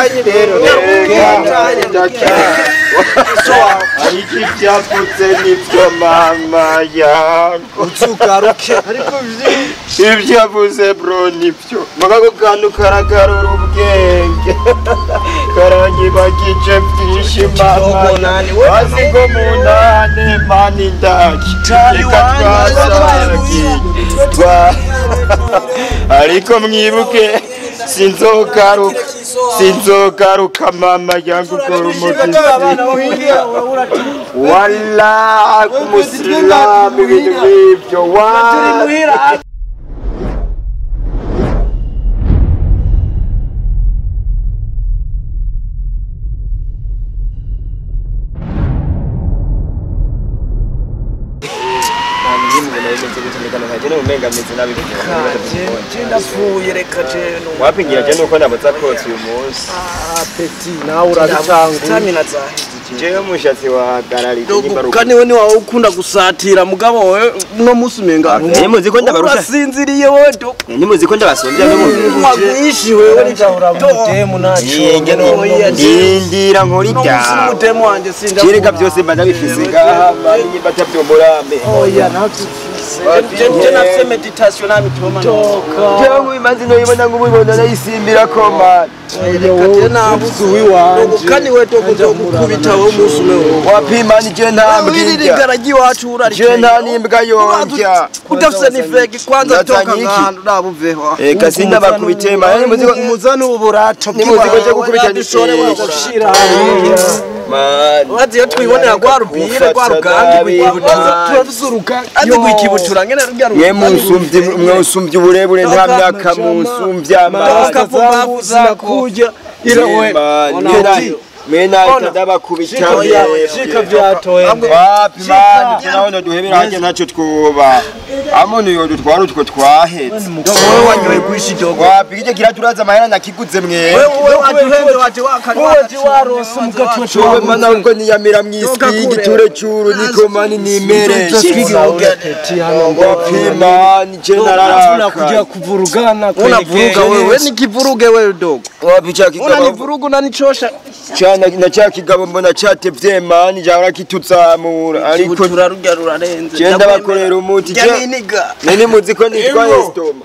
rero ariko ibyavutse nibyo mama yangu uzugaruke ibyo yavuze bro nibyo mugabo kantu karagarura ubwenge karanyibagije byinshi mama Kidogo nani, we azi ko mu nane mani ndaki reka twasangiye Twa- ariko mwibuke sinzogaruka sinzogaruka mama yangu ukora umugezi wala kumusilamu ibintu nk'ibyo wa ndapfuye reka je wapingira je nuko nabuza kotsa uyu munsi peti nawe urabicangura stamina zaheze jewe umushatsi wahagararije Dogo, kandi we niwawe ukunda gusatira mugabo we uno munsi umenga Eh, muzi ko ndabarusha? urasinziriye we do nimuzi ko ndabasumbya wagwishi wewe mudemu Yenge ndindira nkora ibyawe mudemu wanje sinda kereka byose mba ndabifise ngaha batabyomborambe oya je nafise meditation nabitoma jewe nk'imanzi noyibona nk'ubibona nayisimbira ko mani reka je nabuze uwiwanje kandi we dogo nzogukubita wowe umunsi umwe wowe wapimani je nta mbwirya wiririgara ry'iwacu je nta n'imbwa yonja udafise n'ifegi kwanza Ndazanye toka iki? nk'ahantu nabuveho eka sindabakubitema nimuzi ko umuzani uburato nimuzi ko cyo gukubita dushore gushira mani wazi iyo twibonera rwa rubire rwa rugangi rw'ikibutura turafise urugangi azi rw'ikibutura ngene rurya mwe munsumvye mwe unsumvye uburebure nta myaka munsumvye amazi ukavumbavuza kurya irawe menahita ndabakubita shika vyatoye wapi mani turabona duhebera hajya ntacyo twuba amuntu yo dutwara utwo twahetse wowe wanyoye kwishi dogo wapi kijya kiraturaza amahera nakiguze mwe wewe waduhenze waje wakanywa warose mugatwe Chowe mana ngo niyamira mw'iswigi ture curu niko mani nimere wapi mani je nararaka kuvurugana unavuruga wewe nikivuruge wewe dogo wapi cha kigabo unanivuruga unanichosha cyana na cha kigabo mbona cyatevye mani jahora kituzamura ariko ikibutura rurya rurarenze je ndabakorera umuti je janiniga nene muzi ko nitwa estoma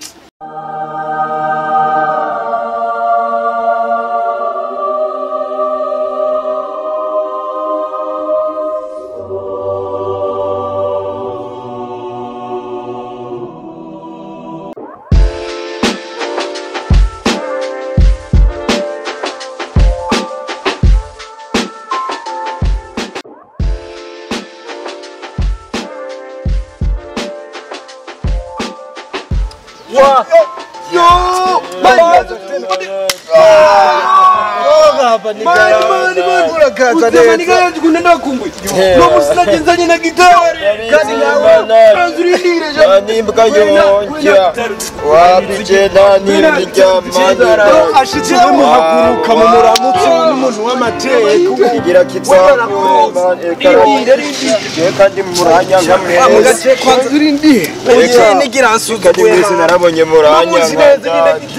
nimbwa yonja wapi je nanibirya mani ashitse muhaguruka mu muramutsi n'umuntu w'amateka kigira kizamure mani je kandi muranya nkamwe kwanza uri ndi Eka. nigira kandi nsuzuguye mwese narabonye muranya nkandani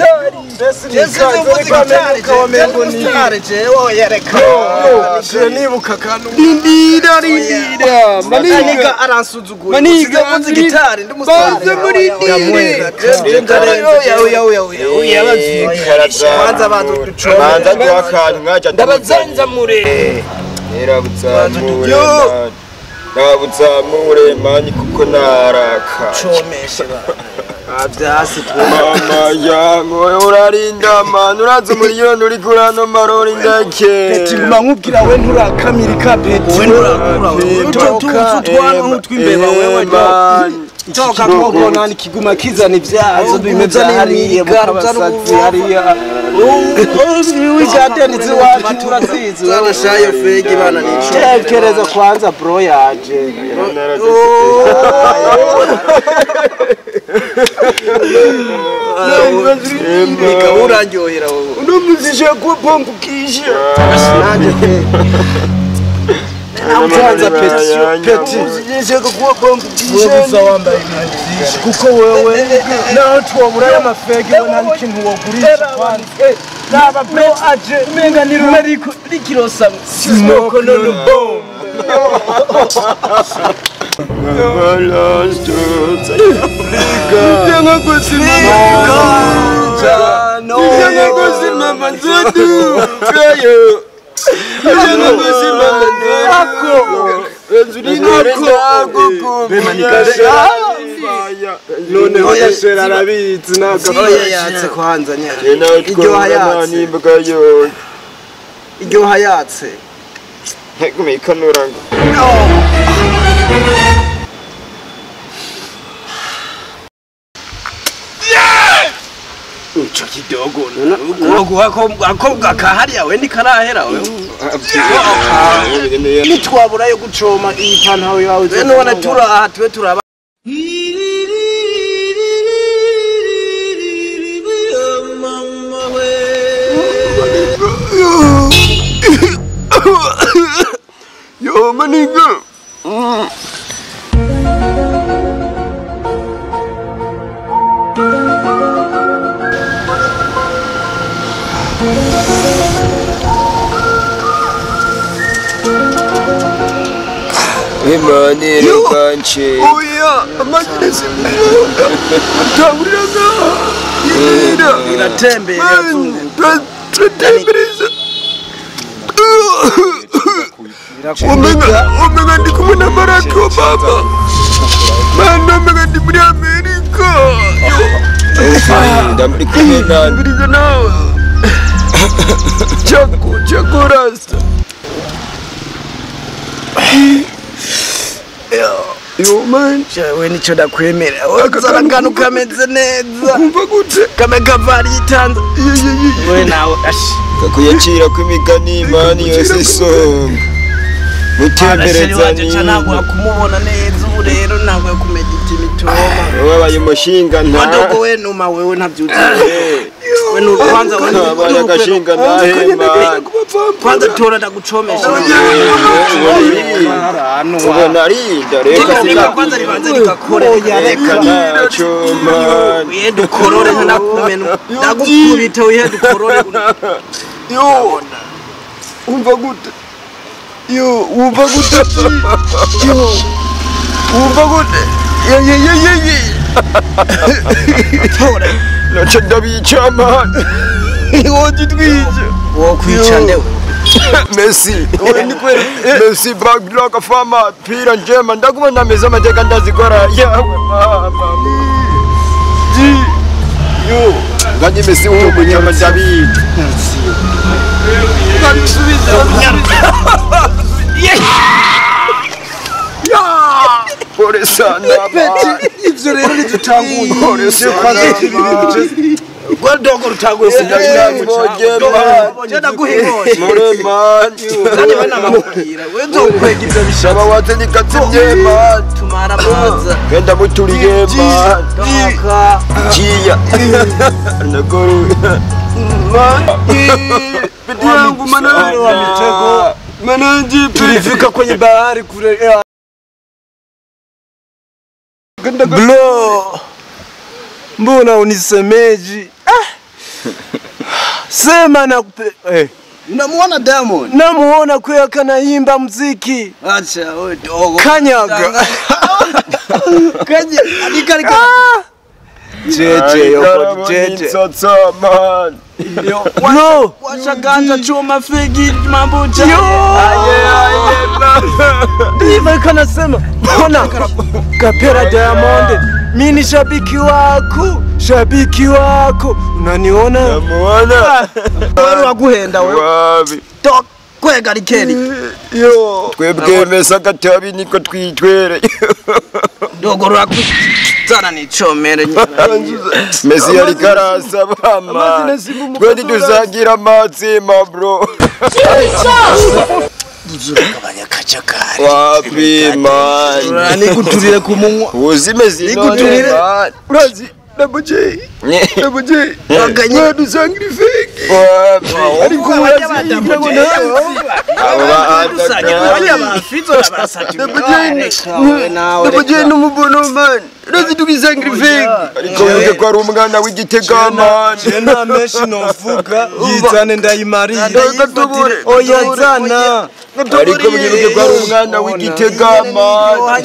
nibuka akantu rindira rindira maniga aransuzuguye maniga mvuze gitari ndi umusitari muri Kwanza banza uducombe. banza duha akantu mwaja ndabazanzamure nerabuzamure mani nabuzamure mani kuko naraka comeshe avyasi mama yangu urarinda mani uraza umuriyoni uri kuri ano marori ndake tiguma nkubwira we nturakamira peti we nturakura ututuzu twana nk'utw'imbeba wewe toka kogona nikiguma kizana ivyazo bimeze hariya mukabasazi hariya wigadeni ziwacu turazizi wewe shayo fegi bana nico tekereza kwanza bro yaje Nika uraryohera wowe unumuzisha kupambukisha nanje pe kwanza peti peti uzishaka kuwapambukisha wewe wambaye imyambaro kuko wewe naho twobura y'amafegi we nta n'ikintu wogurisha kwanza raba bro aje umenga ni rumwe riko rikirosa smoke no no bomb Jangan kusimama Jangan kusimama zetu Kayo Jangan kusimama Ako. noneho yashera arabizi ntabwo oya yatse kwanza nyine iryoha yatse iryoha yatse kumikanura ngo ico kidogo ukuboko ako gakahariya we ntikarahera we nitwabura yo gucoma iyi pantaro yawe we nubona turi aha tube turaba Yo maniga Imani rukanche Oya amagirisi mwiyoga Utanguriraga Yira iratembera irazunguruka turatembereza omega omega ndi kumwe na marato baba manda omega ndi muri amerika ndamuri kumwe nambiriza nawe chako chako rasta yo man we nico ndakwemera zana akantu kameze neza kumva gute kame kavari itanza we nawe ashi kakuyacira kw'imigani imani yose isonga arasheri wanje ca mutembereza ntabwo kumubona neza ubu rero ntabwo kumenya imitoma wabaye umushinga wadogo nta we numa wewe ntavyuzi we nu kwanza we nu- wabaye we agashinga ntahema kwanza tora ndagucomesha ubona arinda reka reka kwanza ribanze rigakore reka ntacyo mani wihe dukorore ntanakumena ndagukubita wihe dukorore yo wumva gute yo wumva gute yo wumva gute yeyeyeyeye naco ndabica mani wogitwije wokwica ndewe Messi Messi baglock fama pira njema ndakuma ndameza amateka ndazikora yawe mama ji yo nganye Messi uko kunyama David ngabisubiza pole sana baba ivyo rero ntidutanguye pole sana rwadogo rutaguye ndaguhimosha muremani kandi we namakubwira we nzokwega ivyo bisha shaba watendikatsimye mani tumara amaza genda muturiye mani doka Chia. Nakuru. Pete yangu manani wa mitego. Mananji tulifika kwenye bahari kule blo mbona unisemeji ah. sema na eh. unamuona diamond namuona kwea kanaimba mziki acha we dogo kanyaga kanye alikarika Ah! jeje yoko jeje Sasa man. bro washaganja chuma figi mambucha Ndivyo kanasema mbona kapera Diamond mi ni shabiki wako shabiki wako unaniona Namuona. wewe waguhenda wewe Wabi. to kwega likeli Yo. Twebwe mesa katabi niko twitwere. dogo rwaku zana nicomere Messi yari karasa bama. Twende tuzagira amatsima bro. gabanya kacakari Wapi man. nikuturire ku munwa Uzime zino. Nikuturire. man. Urazi. Double J. Double J. Waganye. Wadusangire fake. Wapi. Ariko urazi. Ngira nawe. Aba bafite barasatira Double J ni umubono man. Rezi tukisengrifika ariko uvuze ko ari umwana w'igitega mani je nta menshi novuga yizane ndayimarire Gatubure, oya gatubure, zana ariko mwibuke ko ari umwana w'igitega mani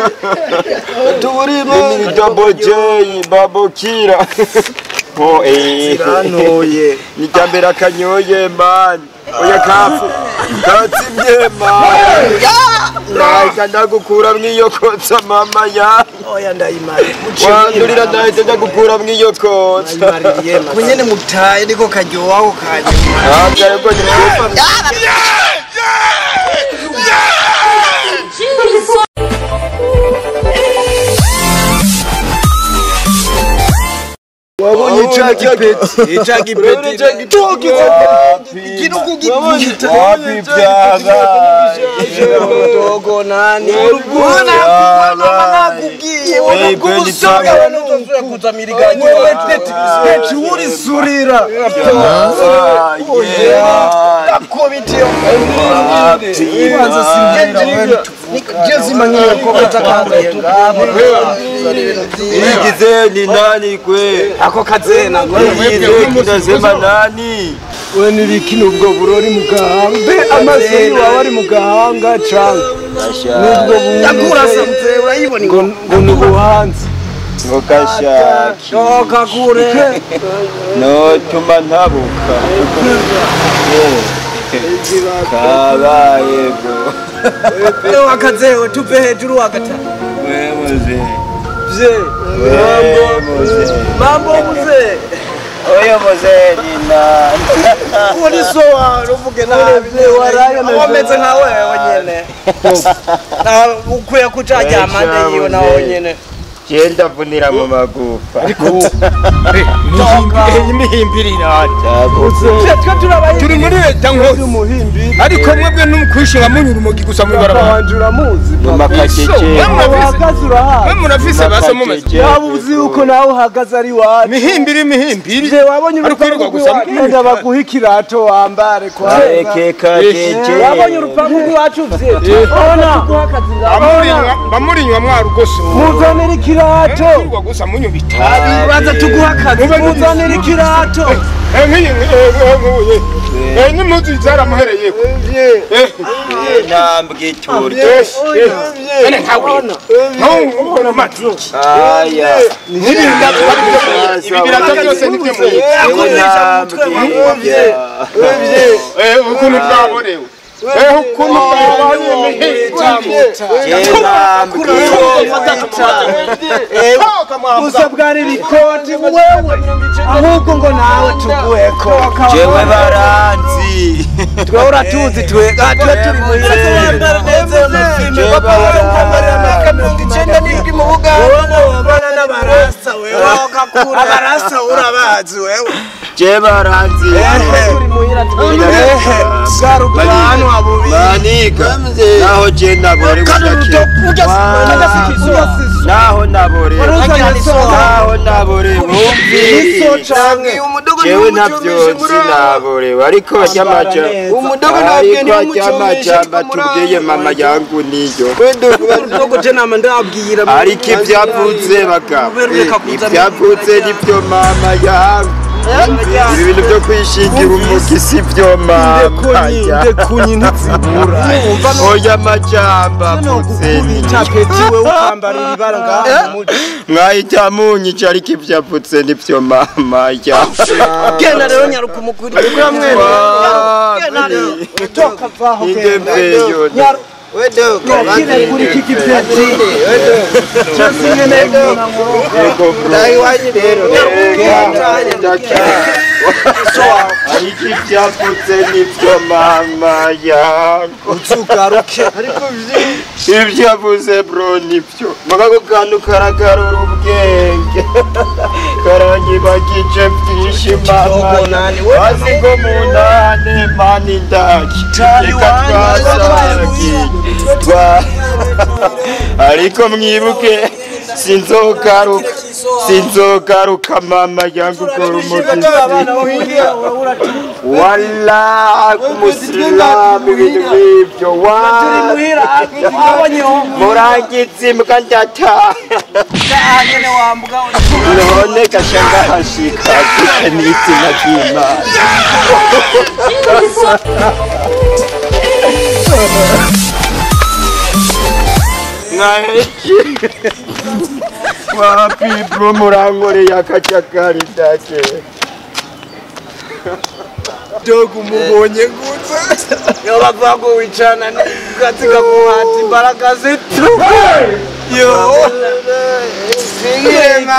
Mimi ni Double J, babukira Oh eh rantoye ni ryambere akanyoye mani oya kafu katsibye mani nahita ndagukura mw'iyo kotsa mama ya oya ndayimarire wandurira nahita ndagukura mw'iyo kotsa ndayimaririye kunyene mutaye niko karyohaho kanyuma ntabwo ariko ni mwiza wabonye ca gipeti ca gipeti igihugu gipita wapi byabaye dogo nani Byabaye. nakubwiye Hey, kweli byabaye. kuzamiriganya wewe peti peti uri surira akobitiyo kwanza singira jezima ngiye ko batakangaye igize ni nani kwe ako kazena igize kinasema nani we nibikina ubwo burori mu gahanga mbe amaso yiwawe ari mu gahanga canga nubwo Yakurasamutse urayibona ngo ngo ni ubuhanzi ngo gashaki shoka kure notuma ntabuka kabaye bro Leo wakazewe tupe hejuru wakata wemuze vye wemuze mambo mzee oyo muze ni nani uri so waruvuge nabi waraye na wameze nka wewe nyene na ukwiye kucaja amande yiwe nawe nyene je ndavunira mu magufa imihimbirira twe turabaye turi muri leta nkuru umuhimbi ariko mwebwe n'umukwishinga munyura umugi gusa mwibarabara wanje uramuzi mu makakeke uhagaze urahazi mwe murafise base mumeze yaba uzi yuko nawe uhagaze ari wacu mihimbiri imihimbiri je wabonye Ariko urupangu wirirwa gusa rw'iwacu baguha ikirato wambare kwanza keke kakeke wabonye urupangu rw'iwacu vye ona bamurinywa bamurinywa mwarugose muzanira ikirato wirirwa gusa munywa itabi uraza tuguha akazi muzanira ikirato Eh, nk'iyi nk'uye Eh, n'impuzu zaramuhereye ko intambwe iturya ene nkawe nkawe ubona amatu aya ibi birato byose nibyo muye ewe ntambwe irya Eh, ukuntu bwaborewe Eh, ukuntu bwaborewe mihimbiri je ntambwe gusa bwari ibikoti wewe ahubwo ngo nawe tuguheko jewe baranzi twe uratuzi twe twe turi muhira jewe baranzi mirongo icenda n'indwi mu buganda wabana n'abarasa wewe abarasa urabazi wewe jewe baranzi bwarugano abubiri maniga naho je nabore budake naho nabore naho nabore bumvi jewe ntavyonzi naborewe ariko aryamaja ariko aryamajamba tubwiye mama yangu niyo ndogo je nama ndabwira ariko ivyavutse bagabo ivyavutse nivyo mama yangu ibi bintu vyo kwishingira umugi si vyo mama yangu ndekunyi ntizibura oya majamba avutse ni capeti we ukambarira ibara ngaha mu muji mwahita munyica ariko ivyavutse nivyo mama yangu genda rero nyaruka umukuru toka vaho indeveyo kine kuri iki gipeti cyose nyene yego bro ariko ivyavutse nivyo mama yangu uzugaruke ibyo yavuze bro nibyo mugako kantu karagarura ubwenge karanyibagije byinshi mama hasi ko mu ntane mani ndaki reka twasangiye twa ariko mwibuke sinzogaruka sinzogaruka mama yangu ukora umugisi wala kumusilamu ibintu nk'ibyo wa murangizi mbwa ndataha none gashanga hashika gusa n'izina ry'imana mwaheje wapi bro murankoreye akajagari dake dogo umubonye gutya yo bavuga ngo wicana n'ubwatsi kaguhata imbaraga zitu yo singirenga